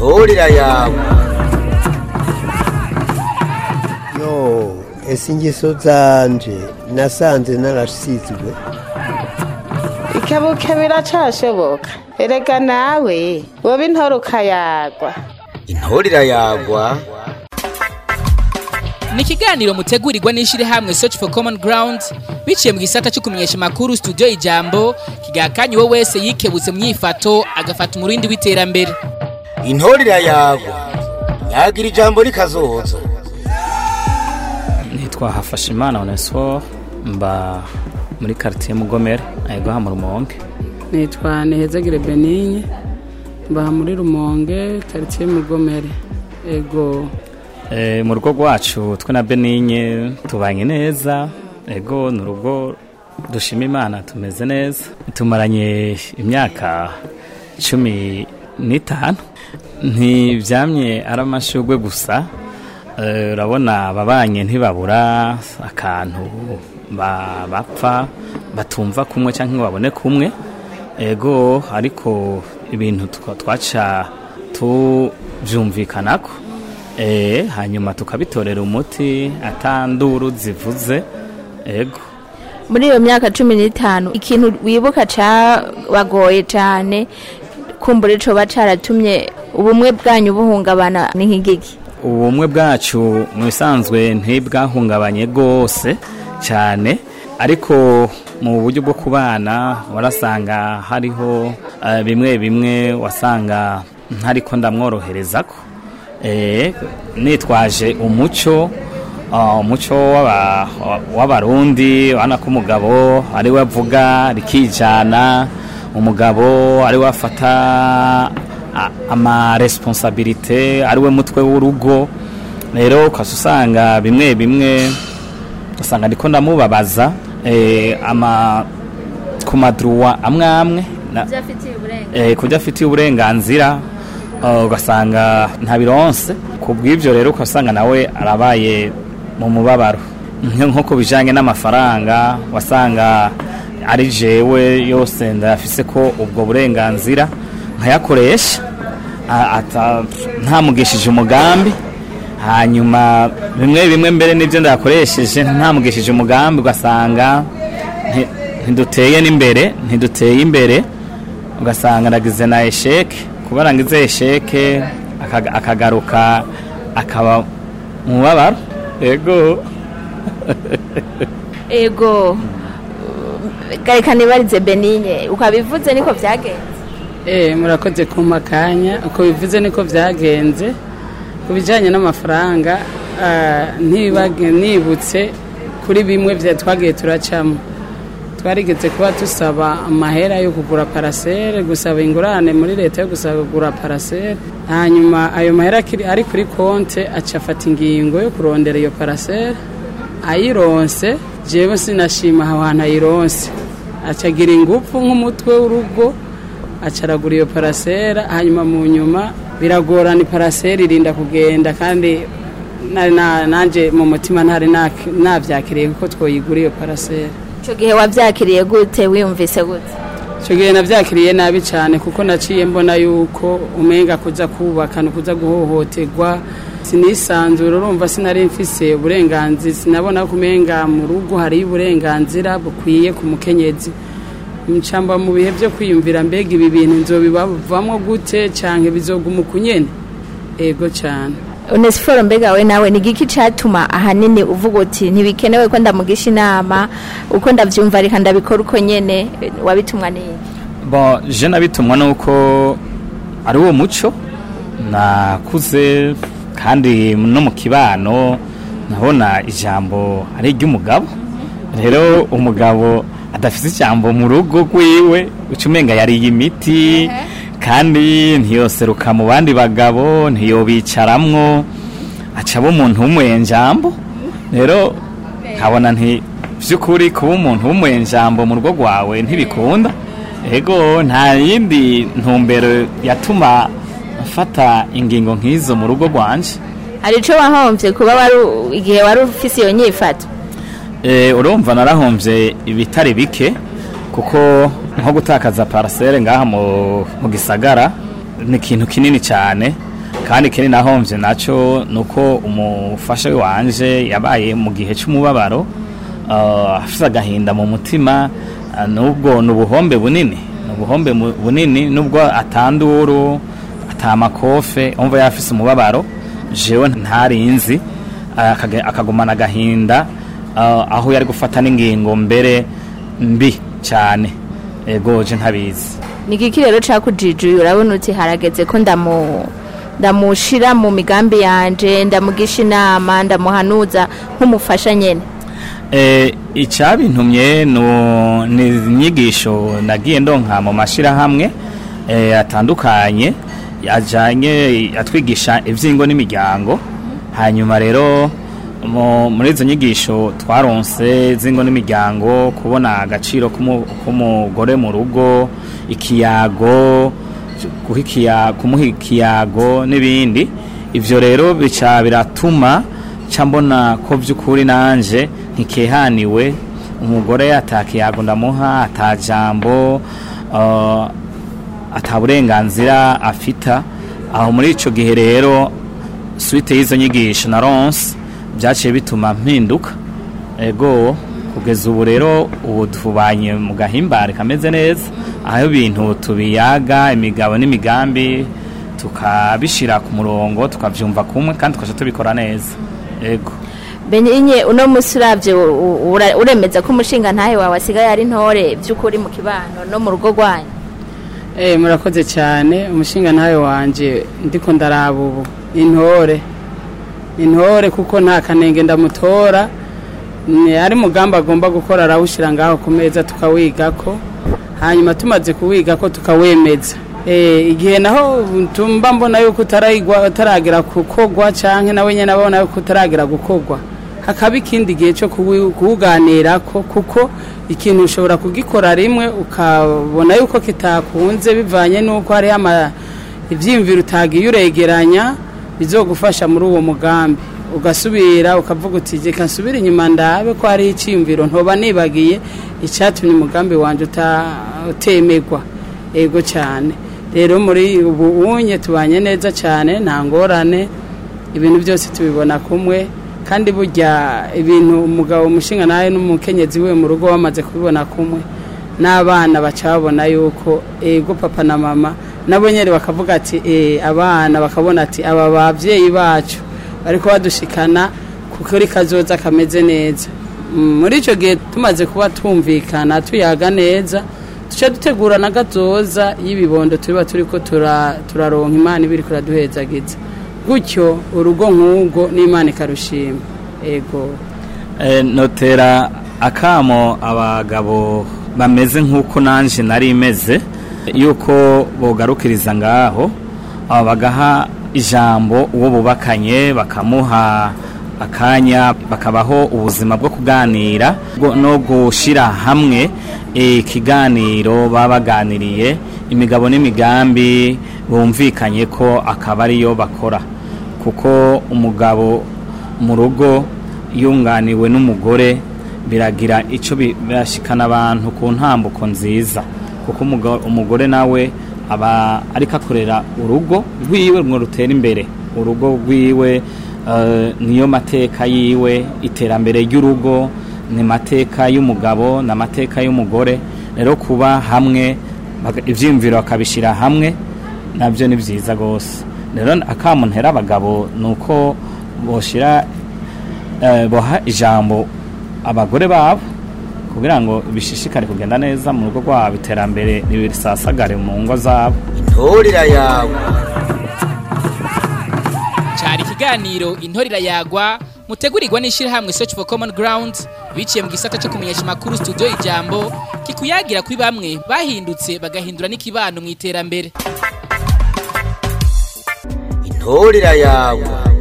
intorera yawe yo ese ingeso zanje nasanze narasizwe ikebuke biracashoboka erega nawe woba intore ukayagwa intorera yagwa ni ikiganiro mutegurirwa n'ishyirahamwe search for common ground biciye mu gisata cyo kumenyesha amakuru studio ijambo kigakanye uwo wese yikebutse mu myifato agafata umurindi w'iterambere intorera yagwa yagira ijambo rikazoza nitwa hafashimana onesifo mba muri karitsiye mugomere ayiguha mu rumonge nitwa nihezagire benigne mba muri rumonge karitsiye mugomere ego Eh, mu rugo rwacu twe na benigne tubanye neza ego ni urugo dushima imana tumeze neza tumaranye imyaka cumi n'itanu ntibyamye ari amashugwe gusa Eh, urabona ababanye ntibabura akantu ba- bapfa batumva kumwe cyangwa ngo babone kumwe ego ariko ibintu twa- twaca tubyumvikanako Eh, hanyuma tukabitorera umuti atanduru zivuze ego muri iyo myaka cumi n'itanu ikintu wibuka cabagoye cyane kumbura ico caratumye ubumwe bwanyu buhungabana ni nk'igiki ubumwe bwacu mu bisanzwe ntibwahungabanye rwose cyane ariko mu buryo bwo kubana warasanga hariho eh, bimwe bimwe wasanga ntariko ndamworohereza ko Eh, nitwaje umuco ah, umuco w'aba- w'abarundi urabona ko umugabo ari we avuga rikijana umugabo ari we afata a- amaresponsabilite ari we mutwe w'urugo rero ukaba usanga bimwe bimwe usanga ndiko ndamubabaza eh, ama ku maduruwa amwe amwe na- eh, ku byo afitiye uburenganzira uh, ugasanga ntabironse ku bw'ibyo rero ugasanga nawe arabaye mu mubabaro Nk- nko ku bijyanye n'amafaranga wasanga ari jewe yose ndayafise ko ubwo burenganzira nkayakoresha a- ata- ntamugishije umugambi hanyuma bimwe bimwe mbere n'ibyo ndayakoresheje ntamugishije umugambi ugasanga nti- ntiduteye n'imbere ntiduteye imbere ugasanga nagize na esheke kuba nagize esheke akaga- akagaruka akaba mu mubabaro ego ego gareka nibarize benigne ukabivuze niko vyagenze Eh, murakoze kumpa akanya uko bivuze niko byagenze ku bijyanye n'amafaranga ah, ntibage- nibutse kuri bimwe bya twagiye turacamo twarigeze kuba dusaba amahera yo kugura parasere gusaba ingurane muri leta yo gusaba kugura parasere hanyuma ayo mahera akiri- ari kuri konte aca afata ingingo yo kurondera iyo parasere ayironse jewe sinashima aho hantu ayironse acagira ingufu nk'umutwe w'urugo acaragura iyo parasera hanyuma mu nyuma biragorana iparasera irinda kugenda kandi nari na- nanje mu mutima ntari nak- navyakiriye kuko twoyigura iyo parasera ico gihe wavyakiriye gute wiyumvise gute icyo gihe nabyakiriye nabi cyane kuko naciye mbona yuko umenga kuza kubaka ni ukuza guhohoterwa sinisanzura urumva sinari mfise uburenganzira sinabona ko umenga mu rugo hariyo uburenganzira bukwiye ku mukenyezi ncamba mu bihe byo kwiyumvira mbega ibi bintu nzobibavamo gute cyangwa bizoguma uku nyene ego cyane onesiforo mbega we nawe ni igiki catuma ahanini uvuga uti ntibikenewe ko ndamugisha inama uko ndavyumva reka ndabikora uko nyene wabitumwa n'iki bo je nabitumwa nuko ari uwo muco nakuze kandi no mu kibano nabona ijambo ari iry'umugabo rero umugabo adafite ijambo mu rugo rwiwe uca umenga yariye imiti kandi ntiyoseruka mu bandi bagabo ntiyobicaramwo acaba umuntu w'umuyenjambo rero nkabona nti by'ukuri kuba umuntu w'umuyenjambo mu rugo rwawe ntibikunda ego nta yindi ntumbero yatuma mfata ingingo nk'izo mu rugo rwanje hari ico wahomvye kuba wari igihe wari ufise iyo nyifato Eh, urumva narahombye ibitari bike kuko nko gutakaza parasere ngaha mu, mu gisagara ni ikintu kinini cyane kandi ikindi nahomvye naco nuko umufasha wanje yabaye mu gihe c'umubabaro uh, afise agahinda mu mutima uh, nubwo nubuhombe bunini nubuhombe mu- bunini nubwo atanduru atamakofe umva yafise umubabaro jewe ntarinzi akage- akagumana agahinda uh, aho yari gufata n'ingingo mbere mbi cyane ego je ntabizi ni iki rero cakujijuye urabona uti harageze ko ndamu ndamushira mu migambi yanje ndamugisha inama ndamuhanuza nk'umufasha nyene Eh, icyabintumye no- ni inyigisho nagiye ndonka mu mashyirahamwe eh, atandukanye ajyanye atwigisha iby'ingo n'imiryango hanyuma rero mu- muri izo nyigisho twaronse z'ingo n'imiryango kubona agaciro k'umu- k'umugore mu rugo ikiyago guha ikiya- kumuha ikiyago n'ibindi ivyo rero bica biratuma ca mbona ko vy'ukuri nanje ntikehaniwe umugore atakiyago ndamuha atajambo uh, ata burenganzira afita aho muri ico gihe rero suite y'izo nyigisho na ronse byaciye bituma mpinduka ego kugeza ubu rero ubu tubanye mu gahimbare kameze neza aho ibintu tubiyaga imigabo n'imigambi tukabishira ku murongo tukavyumva kumwe kandi tukaca tubikora neza ego benye uno musi uravye u- u- ura- uremeza ko umushinga ntahe wawe asigaye ari ntore vy'ukuri mu kibano no mu rugo rwanyu Eh murakoze cyane umushinga nawe wanje ndiko ndaraba ubu intore intore kuko nta kanenge ndamutora ni ari mugamba agomba gukora arawushira ngaho ku meza tukawigako hanyuma tumaze kuwigako tukawemeza eh igihe naho tumba mbona yuko utarayigwa utaragera gukogwa canke nawe nyene abona yuko utaragera gukogwa hakaba ikindi gihe cyo kuwi- kuwuganirako kuko ikintu ushobora kugikora rimwe ukabona yuko kitakunze bivanye n'uko hariho ama- ivyiyumviro utagiye uregeranya bizogufasha muri uwo mugambi ugasubira ukavuga uti reka nsubire inyuma ndabe ko hariho icyiyumviro ntoba nibagiye icyatumye umugambi wanjye uta- utemerwa ego cyane rero muri ubu unye tubanye neza cyane nta ngorane ibintu byose tubibona kumwe kandi burya ibintu umugabo umushinga nawe n'umukenyezi we mu rugo bamaze kubibona kumwe n'abana baca babona yuko ego papa na mama nabo nyine bakavuga ati eh, abana bakabona ati aba babyeyi bacu bariko badushikana kuri kazoza kameze neza Mm, muri icyo gihe tumaze kuba twumvikana tuyaga neza duca dutegura na gatoza y'ibibondo tuba turi ko tura- turaronka imana ibiri kuraduhezagiza gutyo urugo nk'ubwo n'imana ikarushima ego Eh, notera akamo abagabo bameze nk'uko nanje nari imeze yuko bogarukiriza ngaho aba bagaha ijambo uwo bubakanye bakamuha akanya bakabaho ubuzima bwo kuganira bwo- no gushira hamwe eh, ikiganiro baba baganiriye imigabo n'imigambi bumvikanye ko akaba ariyo bakora kuko umugabo mu rugo yunganiwe n'umugore biragira icyo bi- birashikana abantu ku ntambuko nziza kuko umuga- umugore nawe aba ariko akorera urugo rwiwe ngo rutera imbere urugo rwiwe eh, niyo mateka yiwe iterambere ry'urugo ni mateka y'umugabo ni amateka y'umugore rero kuba hamwe baga- ivyiyumviro bakabishyira hamwe nabyo ni byiza rwose rero akamu ntera abagabo ni uko boshira eh, boha ijambo abagore babo kugira ngo bishishikare kugenda neza mu rugo rwabo iterambere ntirisasagare mu ngo zabo intorera yawe cyari ikiganiro intorira yagwa mutegurirwa n'ishyirahamwe search for common ground biciye mu gisata cyo kumenyesha amakuru studio ijambo kikuyagira kuri bamwe bahindutse bagahindura n'ikibano mu iterambere intorera yawe